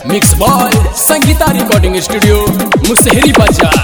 mix by Sangita recording studio Musahari बाजार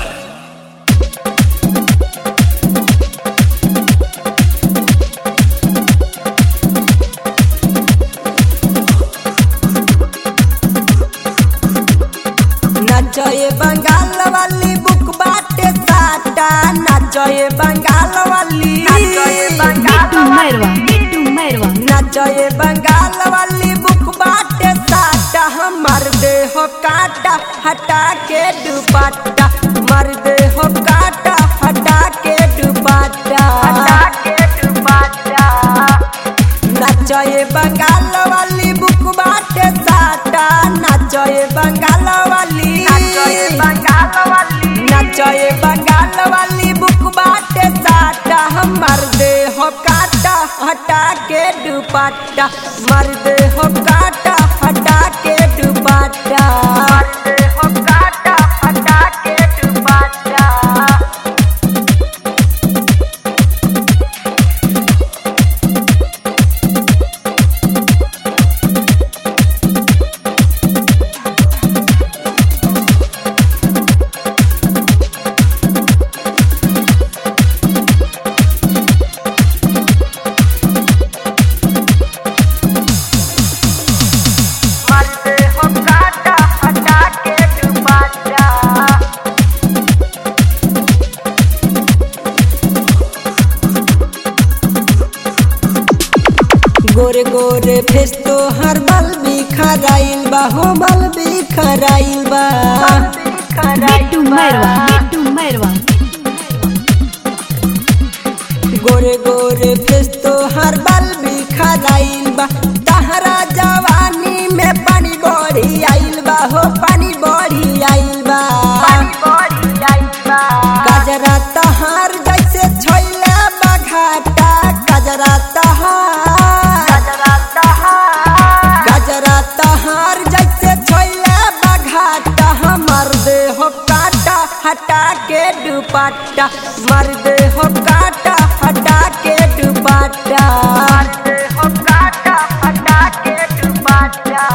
नाचए बंगाल वाली बुक बाटे साटा नाचए बंगाल वाली बिट्टू मैरवा बिट्टू मैरवा नाचए बंगाल वाली बुक बाटे साटा हमर दे हो काटा हटा के दुपट्टा मर दे हो काटा हटा के दुपट्टा हटा के दुपट्टा नाचए बंगाल वाली बुक बाटे साटा नाचए बंगाल वाली नाचए बंगाल वाली नाचए बंगाल वाली बुक बाटे साटा हमर दे हो काटा हटा के दुपट्टा मर दे हो काटा हटा के दुपट्टा मर दे हो काटा हटा के दुपट्टा मरते हो काटा हटा के दुपट्टा गोरे गोरे फेस तो हर बल बिखराइल बा हो बल बिखराइल बा बिट्टू मैरवा बिट्टू मैरवा गोरे गोरे फेस तो हर बल बिखराइल बा तहरा जवानी में पानी बढ़ी आइल बा हो पानी बढ़ी आइल बा गजरा तहार जैसे छोइला बघाटा गजरा तहार गजरा तहार जैसे छोइला बघाटा हमर दे हो काटा हटा के दुपट्टा मर दे हो काटा हटा के दुपट्टा मर दे हो काटा हटा के दुपट्टा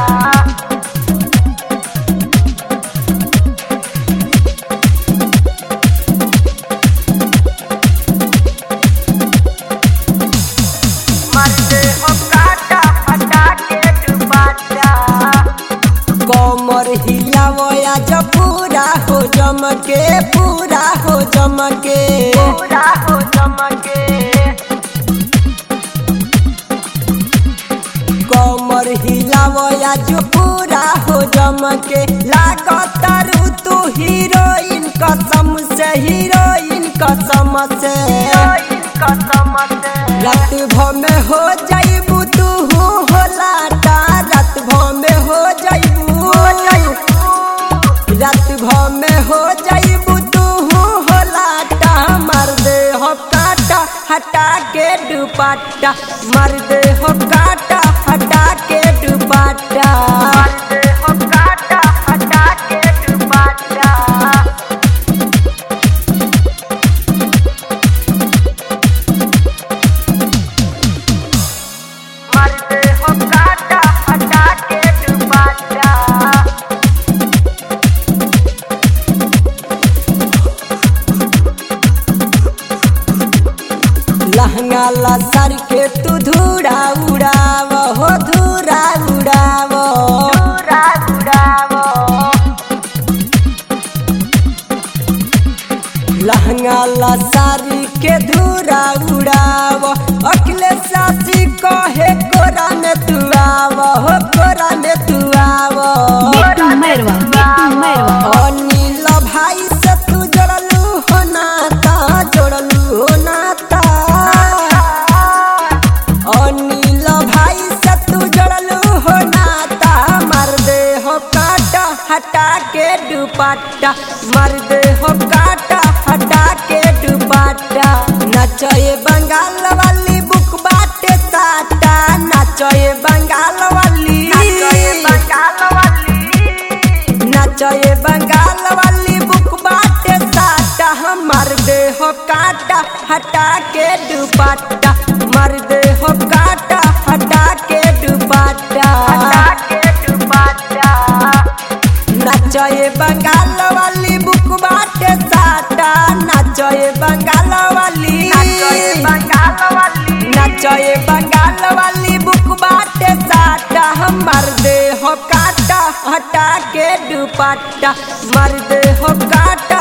मरते हो काटा हटा के दुपट्टा कमर हिलावया जो पूरा हो जमके पूरा हो जमके पूरा हो जमके कमर हिलावया जो पूरा हो जमके लागत रू तू हीरोइन कसम से हीरोइन कसम से रात भर में हो जाइबू तू हो लाटा रात भर में हो जाइबू रात भर में हो जाइबू तू हो लाटा मर दे हो काटा हटा के दुपट्टा मर दे हो काटा हटा के दुपट्टा मर दे हो काटा हटा के दुपट्टा मरते हो काटा हटा के दुपट्टा लहंगा लसर के तू धूरा उड़ाव हो धूरा उड़ाव धूरा उड़ाव लहंगा लसारी के धूरा उड़ाव अखिले सासी कहे कोरा में तू आव हो कोरा में तू आव बिट्टू मैरवा बिट्टू मैरवा अनिल भाई से तू जोड़लू हो नाता जोड़लू हो नाता अनिल भाई से तू जोड़लू हो नाता मर दे हो काटा हटा के दुपट्टा मर दे हो काटा हटा के दुपट्टा नचए बंगाल वाली बुक बाटे साटा नचए बंगाल वाली बंगाल वाली नचए बंगाल वाली बुक बाटे साटा हमर दे हो काटा हटा के दुपट्टा मर दे हो काटा हटा के दुपट्टा हटा के दुपट्टा तये बंगाल वाली बुक बाटे साटा हमर दे हो काटा हटा के दुपट्टा मर दे हो काटा